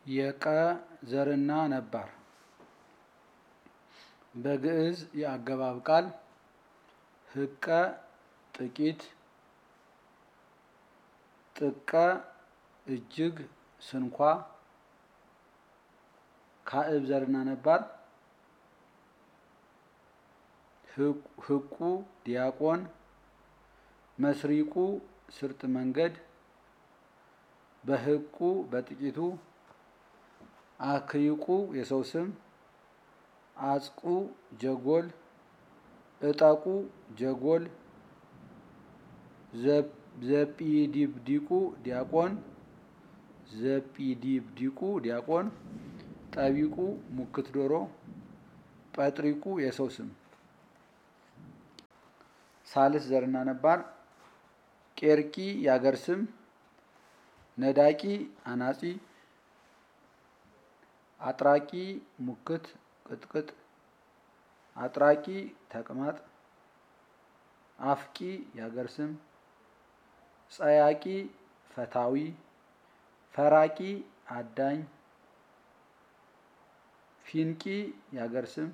የቀ ዘርና ነባር በግዕዝ የአገባብ ቃል ህቀ ጥቂት፣ ጥቀ እጅግ፣ ስንኳ ካዕብ ዘርና ነባር ህቁ ዲያቆን፣ መስሪቁ ስርጥ መንገድ፣ በህቁ በጥቂቱ፣ አክይቁ የሰው ስም፣ አጽቁ ጀጎል፣ እጠቁ ጀጎል፣ ዘጲዲብዲቁ ዲያቆን፣ ዘጲዲብዲቁ ዲያቆን፣ ጠቢቁ ሙክት ዶሮ፣ ጰጥሪቁ የሰው ስም። ሳልስ ዘርና ነባር ቄርቂ የአገር ስም፣ ነዳቂ አናጺ፣ አጥራቂ ሙክት ቅጥቅጥ፣ አጥራቂ ተቅማጥ፣ አፍቂ የአገር ስም፣ ጸያቂ ፈታዊ፣ ፈራቂ አዳኝ፣ ፊንቂ የአገር ስም።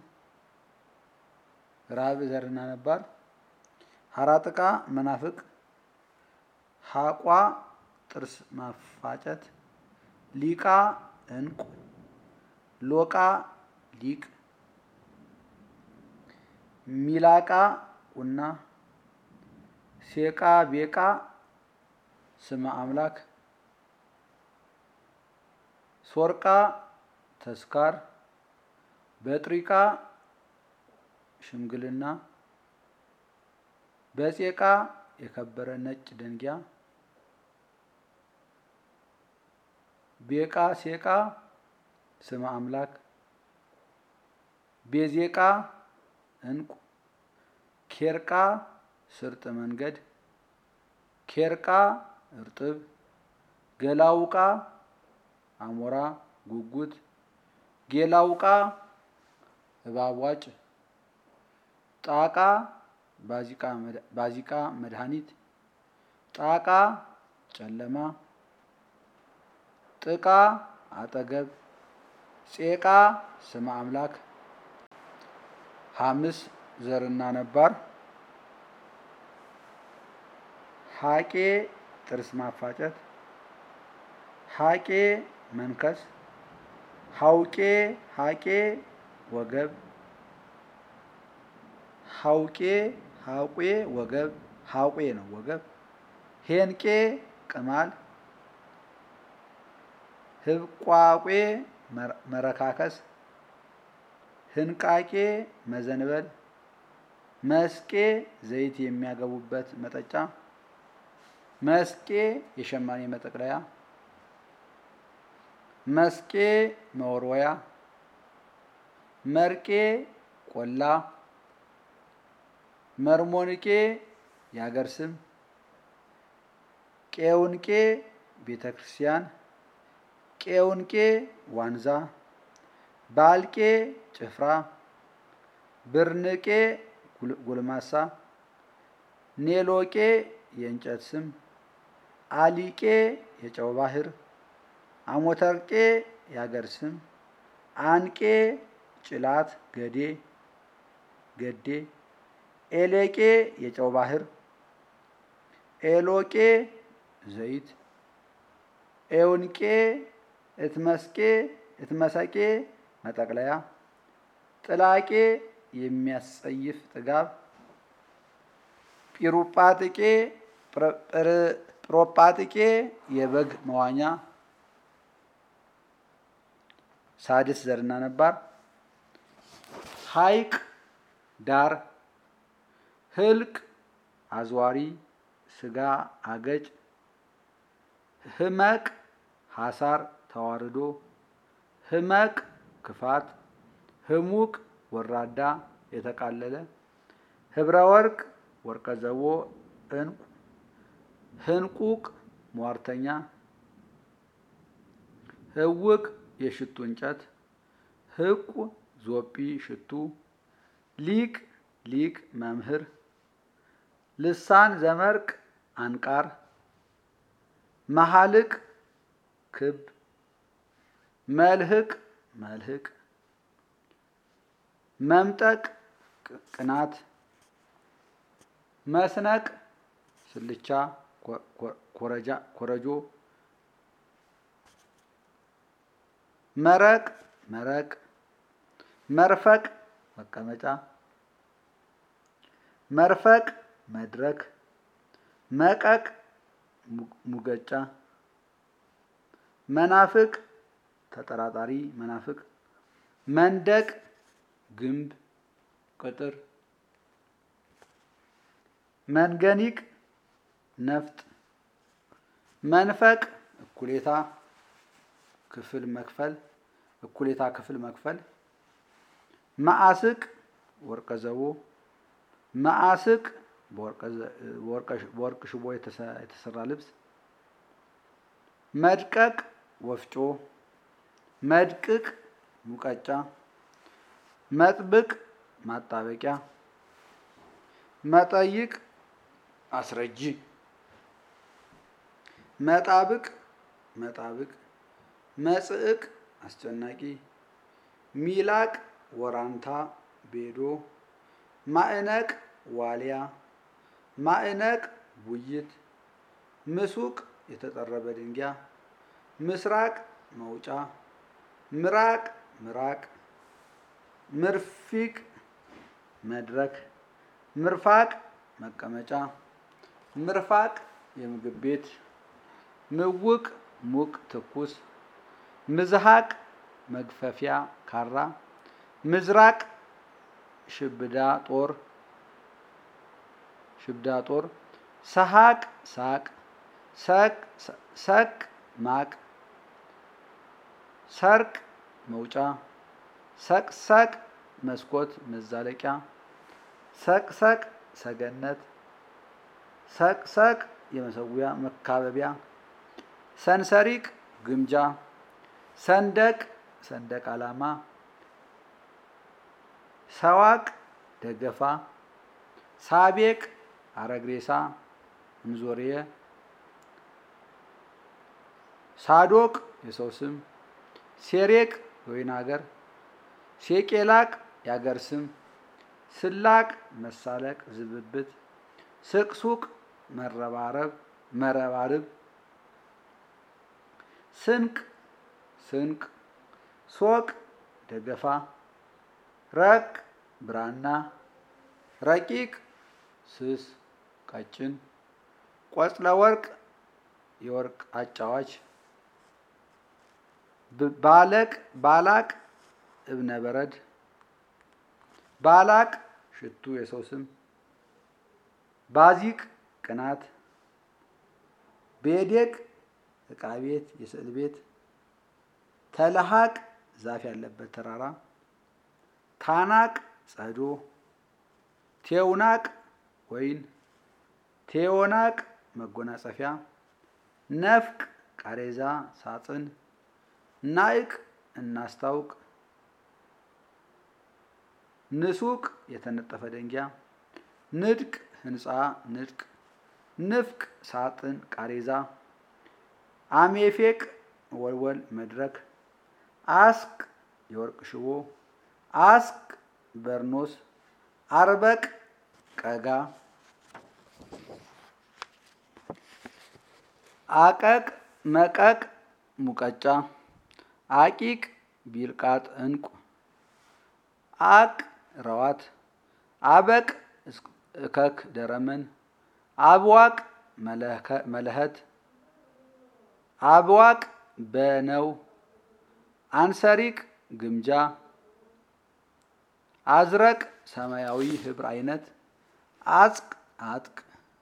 ራብዕ ዘርና ነባር ሀራጥቃ መናፍቅ፣ ሀቋ ጥርስ ማፋጨት፣ ሊቃ እንቁ፣ ሎቃ ሊቅ፣ ሚላቃ ቁና፣ ሴቃ ቤቃ ስመ አምላክ፣ ሶርቃ ተስካር፣ በጥሪቃ ሽምግልና፣ በጼቃ የከበረ ነጭ ደንጊያ፣ ቤቃ ሴቃ ስመ አምላክ፣ ቤዜቃ እንቁ፣ ኬርቃ ስርጥ መንገድ፣ ኬርቃ እርጥብ፣ ገላውቃ አሞራ ጉጉት፣ ጌላውቃ እባብ ዋጭ፣ ጣቃ ባዚቃ መድኃኒት፣ ጣቃ ጨለማ፣ ጥቃ አጠገብ፣ ጼቃ ስመ አምላክ። ሐምስ ዘርና ነባር ሀቄ ጥርስ ማፋጨት፣ ሀቄ መንከስ፣ ሀውቄ ሀቄ ወገብ፣ ሀውቄ ሀቄ ወገብ ሀቄ ነው ወገብ፣ ሄንቄ ቅማል፣ ህብቋቄ መረካከስ፣ ህንቃቄ መዘንበል፣ መስቄ ዘይት የሚያገቡበት መጠጫ፣ መስቄ የሸማኔ መጠቅለያ፣ መስቄ መወርወያ፣ መርቄ ቆላ፣ መርሞንቄ የአገር ስም፣ ቄውንቄ ቤተ ክርስቲያን፣ ቄውንቄ ዋንዛ፣ ባልቄ ጭፍራ፣ ብርንቄ ጎልማሳ፣ ኔሎቄ የእንጨት ስም፣ አሊቄ የጨው ባህር፣ አሞተርቄ የአገር ስም፣ አንቄ ጭላት ገዴ ገዴ፣ ኤሌቄ የጨው ባህር፣ ኤሎቄ ዘይት፣ ኤውንቄ እትመስቄ እትመሰቄ መጠቅለያ፣ ጥላቄ የሚያስጸይፍ ጥጋብ፣ ጲሩጳጥቄ ጵሮጳጥቄ የበግ መዋኛ። ሳድስ ዘርና ነባር ሐይቅ ዳር፣ ህልቅ አዝዋሪ ስጋ አገጭ፣ ህመቅ ሐሳር ተዋርዶ፣ ህመቅ ክፋት፣ ህሙቅ ወራዳ የተቃለለ፣ ህብረ ወርቅ ወርቀ ዘቦ እንቁ፣ ህንቁቅ ሟርተኛ፣ ህውቅ የሽቱ እንጨት፣ ህቁ ዞጲ ሽቱ፣ ሊቅ ሊቅ መምህር፣ ልሳን ዘመርቅ አንቃር፣ መሃልቅ ክብ፣ መልህቅ መልህቅ መምጠቅ ቅናት መስነቅ ስልቻ ኮረጆ መረቅ መረቅ መርፈቅ መቀመጫ መርፈቅ መድረክ መቀቅ ሙገጫ መናፍቅ ተጠራጣሪ መናፍቅ መንደቅ ግንብ ቅጥር መንገኒቅ ነፍጥ መንፈቅ እኩሌታ ክፍል መክፈል እኩሌታ ክፍል መክፈል መአስቅ ወርቀ ዘቦ መአስቅ በወርቅ ሽቦ የተሰራ ልብስ መድቀቅ ወፍጮ መድቅቅ ሙቀጫ መጥብቅ ማጣበቂያ መጠይቅ አስረጂ መጣብቅ መጣብቅ መጽዕቅ አስጨናቂ ሚላቅ ወራንታ ቤዶ ማዕነቅ ዋልያ ማዕነቅ ቡይት ምሱቅ የተጠረበ ድንጊያ ምስራቅ መውጫ ምራቅ ምራቅ ምርፊቅ መድረክ ምርፋቅ መቀመጫ ምርፋቅ የምግብ ቤት ምውቅ ሙቅ ትኩስ ምዝሃቅ መግፈፊያ ካራ ምዝራቅ ሽብዳ ጦር ሽብዳ ጦር ሰሃቅ ሳቅ ሰቅ ሰቅ ማቅ ሰርቅ መውጫ ሰቅሰቅ መስኮት መዛለቂያ ሰቅሰቅ ሰገነት ሰቅሰቅ የመሰዊያ መካበቢያ ሰንሰሪቅ ግምጃ ሰንደቅ ሰንደቅ ዓላማ ሰዋቅ ደገፋ ሳቤቅ አረግሬሳ እንዞርየ ሳዶቅ የሰው ስም ሴሬቅ የወይን ሀገር ሴቄላቅ የአገር ስም ስላቅ መሳለቅ ዝብብት ስቅሱቅ መረባረብ መረባርብ ስንቅ ስንቅ ሶቅ ደገፋ ረቅ ብራና ረቂቅ ስስ ቀጭን ቆጽለ ወርቅ የወርቅ አጫዋች ባለቅ ባላቅ እብነ በረድ ባላቅ ሽቱ የሰው ስም ባዚቅ ቅናት ቤዴቅ ዕቃ ቤት የስዕል ቤት ተለሃቅ ዛፍ ያለበት ተራራ ታናቅ ጸዶ ቴውናቅ ወይን ቴዎናቅ መጎናጸፊያ ነፍቅ ቃሬዛ ሳጥን ናይቅ እናስታውቅ ንሱቅ የተነጠፈ ደንጊያ ንድቅ ህንፃ ንድቅ ንፍቅ ሳጥን ቃሬዛ አሜፌቅ ወልወል መድረክ አስቅ የወርቅ ሽቦ አስቅ በርኖስ አርበቅ ቀጋ አቀቅ መቀቅ ሙቀጫ አቂቅ ቢልቃጥ እንቁ አቅ ረዋት አበቅ እከክ ደረመን አብዋቅ መለኸት አብዋቅ በነው አንሰሪቅ ግምጃ አዝረቅ ሰማያዊ ህብር አይነት አጽቅ አጥቅ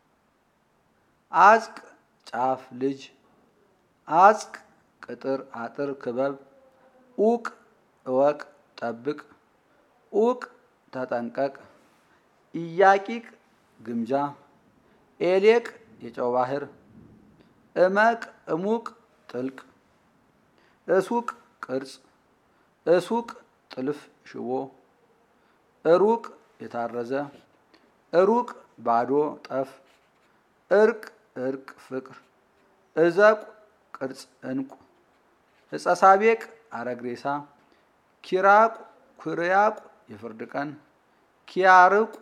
አጽቅ ጫፍ ልጅ አጽቅ ቅጥር አጥር ክበብ ኡቅ እወቅ ጠብቅ ኡቅ ተጠንቀቅ ኢያቂቅ ግምጃ ኤሌቅ የጨው ባህር እመቅ እሙቅ ጥልቅ እሱቅ ቅርጽ እሱቅ ጥልፍ ሽቦ እሩቅ የታረዘ እሩቅ ባዶ ጠፍ እርቅ እርቅ ፍቅር እዘቁ ቅርጽ እንቁ እጸ ሳቤቅ አረግሬሳ፣ ኪራቁ ኩርያቁ የፍርድ ቀን፣ ኪያርቁ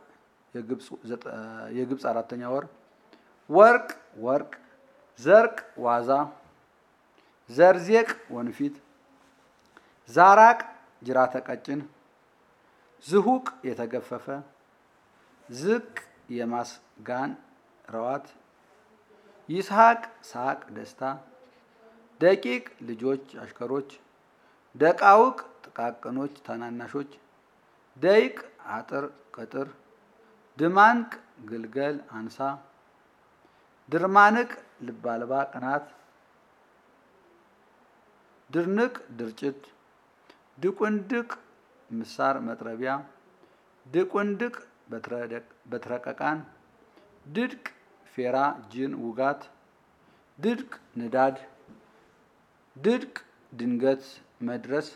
የግብፅ አራተኛ ወር፣ ወርቅ ወርቅ፣ ዘርቅ ዋዛ፣ ዘርዜቅ ወንፊት፣ ዛራቅ ጅራተ ቀጭን፣ ዝሁቅ የተገፈፈ፣ ዝቅ የማስጋን ረዋት፣ ይስሐቅ ሳቅ ደስታ፣ ደቂቅ ልጆች አሽከሮች፣ ደቃውቅ ጥቃቅኖች ታናናሾች፣ ደይቅ አጥር ቅጥር፣ ድማንቅ ግልገል አንሳ፣ ድርማንቅ ልብ አልባ ቅናት፣ ድርንቅ ድርጭት፣ ድቁንድቅ ምሳር መጥረቢያ፣ ድቁንድቅ በትረቀቃን፣ ድድቅ ፌራ ጅን ውጋት፣ ድድቅ ንዳድ፣ ድድቅ ድንገት መድረስ፣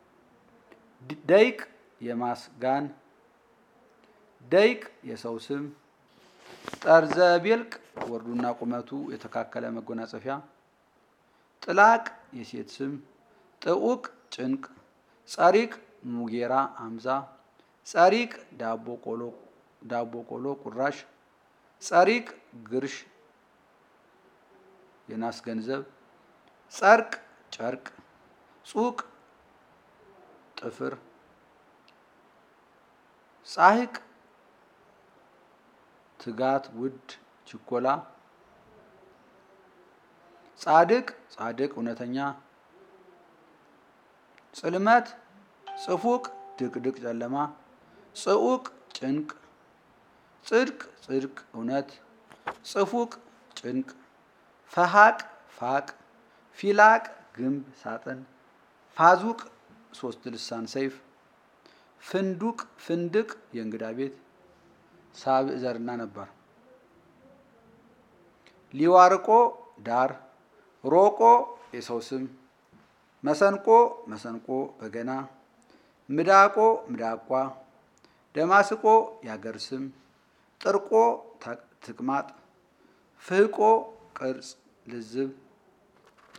ደይቅ የማስጋን፣ ደይቅ የሰው ስም፣ ጠርዘ ቤልቅ ወርዱና ቁመቱ የተካከለ መጎናጸፊያ፣ ጥላቅ የሴት ስም፣ ጥዑቅ ጭንቅ፣ ጸሪቅ ሙጌራ አምዛ፣ ጸሪቅ ዳቦ ቆሎ ቁራሽ፣ ጸሪቅ ግርሽ የናስ ገንዘብ፣ ጸርቅ ጨርቅ፣ ጹቅ ጥፍር፣ ጻሕቅ ትጋት ውድ ችኮላ፣ ጻድቅ ጻድቅ እውነተኛ፣ ጽልመት ጽፉቅ ድቅድቅ ጨለማ፣ ጽዑቅ ጭንቅ፣ ጽድቅ ጽድቅ እውነት፣ ጽፉቅ ጭንቅ፣ ፈሃቅ ፋቅ፣ ፊላቅ ግንብ ሳጥን፣ ፋዙቅ ሶስት ልሳን ሰይፍ፣ ፍንዱቅ ፍንድቅ የእንግዳ ቤት ሳብዕ ዘርና ነበር። ሊዋርቆ ዳር፣ ሮቆ የሰው ስም፣ መሰንቆ መሰንቆ በገና፣ ምዳቆ ምዳቋ፣ ደማስቆ ያገር ስም፣ ጥርቆ ተቅማጥ፣ ፍህቆ ቅርጽ ልዝብ